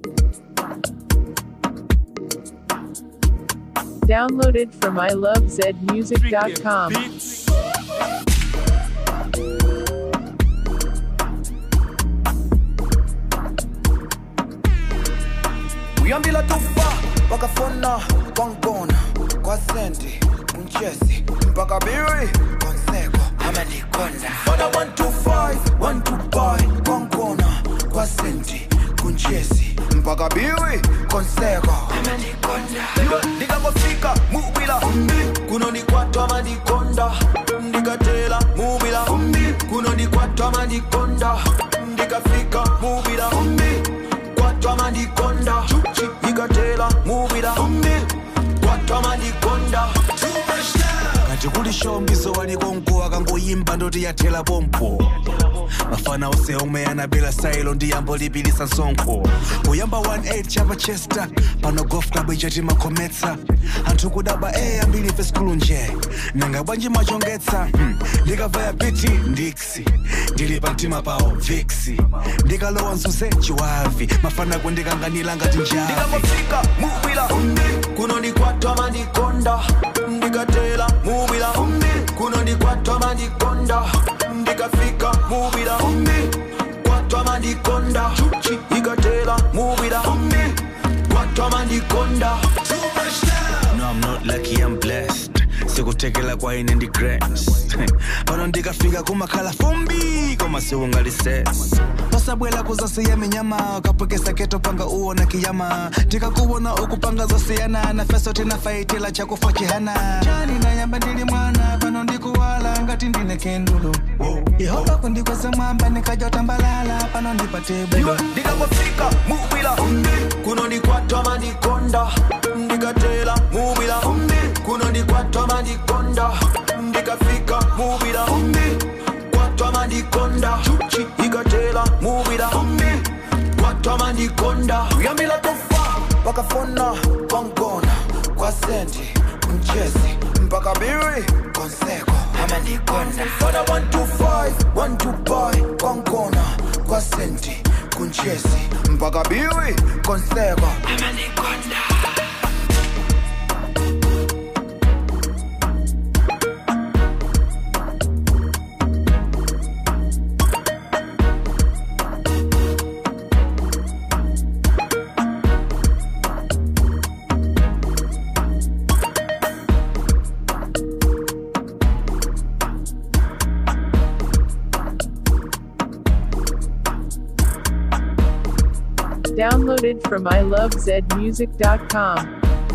Downloaded from ilovezmusic.com. uyambila tufa wakafona kwangibona kwasendi kunchesi mpaka biri konseko amalikonda fona 125 125 kwangibona kwasendi kunchesi mpaka biri konseko amalikonda ndikangofika mubila kunonikwatwa malikonda ndikatela mubila kunonikwatwa malikonda ndikafika mubila kwatwa malikonda ikatela mubila kwatwa malikonda kati kuli shombiso waliko mkuu akangoyimba ndoti yathela pompo mafana ose omwe anabela sailo ndi yambo lipilisa msonkho kuyamba 18 chapa chester pano golf club ichati makhometsa anthu kudaba e ambiri ife skulu nje nanga bwanji machongetsa hmm. ndikavaya piti ndiksi ndili pa mtima pawo viksi ndikalowa mzunze chiwavi mafana kundikanganira ngati njavi ndikangofika mubila kunonikwatwa malikonda ndikatela mubila kunonikwatwa malikonda ndikafika mubila kwatwa malikonda ikatela mubila kwatwa malikonda No, I'm not lucky, I'm blessed. sikuthekela kwa ine ndi grace pano ndikafika kumakhala fumbi koma siungalises pasabwela kuzasiya minyama kapwekesa keto panga uona kiyama tikakuwona ukupanga zosiyana na feso tinafaitila chakufa chihana chani nayamba ndili mwana pano ndikuwala ngati ndine kendulu yehova kundikweza mwamba nikajotambalala pano ndipate bwino ndikangofika mubila kunonikwatwa malikonda ndikatela mubila kunonikwatwa malikonda ndikafika mubila kwatwa malikonda ikatela mubila kwatwa malikonda uyambila tofa wakafona kwangona kwasendi mchezi mpaka biri konseko amalikonda fona 125 125 kwangona kwasendi kunchezi mpaka biri konseko amalikonda Downloaded from ilovezmusic.com.